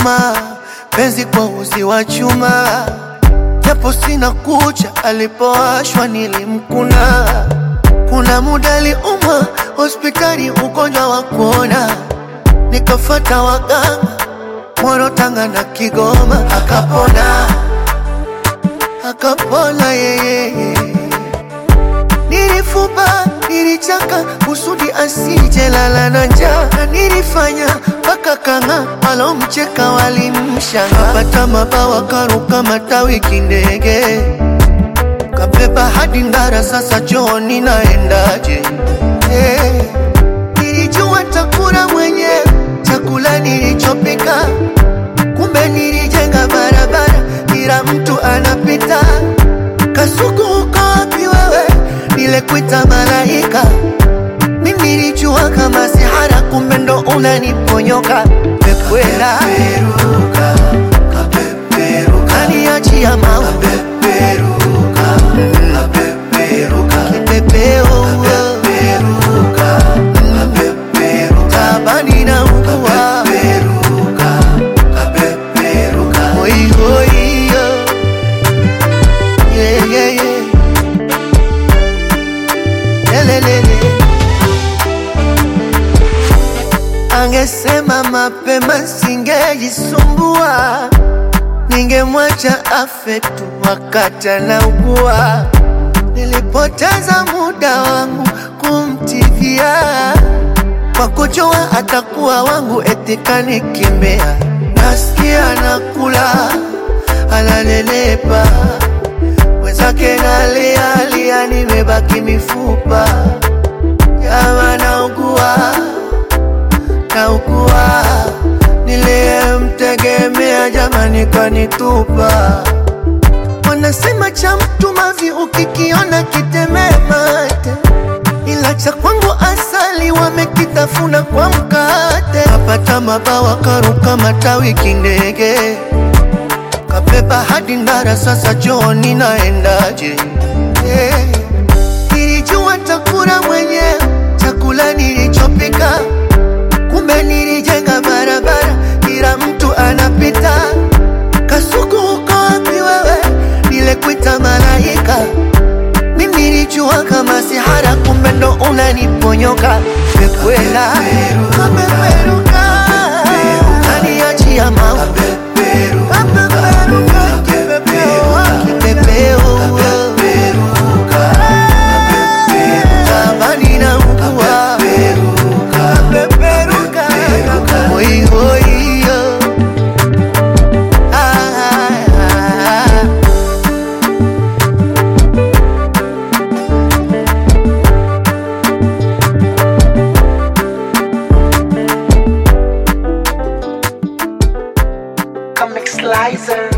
chuma, penzi kwa uzi wa chuma, japo sina kucha, alipowashwa nilimkuna. Kuna muda aliumwa hospitali, ugonjwa wa kuona, nikafata waganga Moro, Tanga na Kigoma, akapona akapona yeye. Nilifuba, nilichaka kusudi asije lala na njaa, na nilifanya mpaka kanga walomcheka walimshanga. Kapata mabawa karuka matawi kindege, kabeba hadi Ndara, sasa chooni naendaje? Hey, nilijua takula mwenyewe chakula nilichopika, kumbe nilijenga barabara, kila mtu anapita. Kasuku uko wapi wewe? Nilekuita malaika, mimi nilijua kama sihara, kumbe ndo unaniponyoka. Pekwela kaniachia mau kipepeo tabani na ugua Oi, oi, yo. Yeah, yeah, yeah. Lelelele. Angesema mapema singejisumbua, ningemwacha afe tu wakati anaugua. Nilipoteza muda wangu kumtibia kwa kujua atakuwa wangu, eti kanikimbia. Nasikia nakula analelepa, mwenzake nalialia, nimebaki mifupa. Jama naugua, naugua, niliyemtegemea jamani kanitupa. Wanasema cha mtu mavi ukikiona kitemee mate, ila cha kwangu asali wamekitafuna kwa mkate. Kapata mabawa karuka matawi kindege, kabeba hadi Ndara, sasa chooni naendaje? Hey, nilijua takula mwenyewe chakula nilichopika, kumbe nilijenga barabara, kila mtu anapita. Kasuku uko wapi wewe? Nilekuita malaika, mimi nilijua kama sihara, kumbe ndo unaniponyoka. Pekwela kapeperuka, kaniachia mau kapeperuka, kipepeo kipepeo tabani na ugua kapeperuka, oi, oi, yo. Ah, ah, ah. Comic Slicer.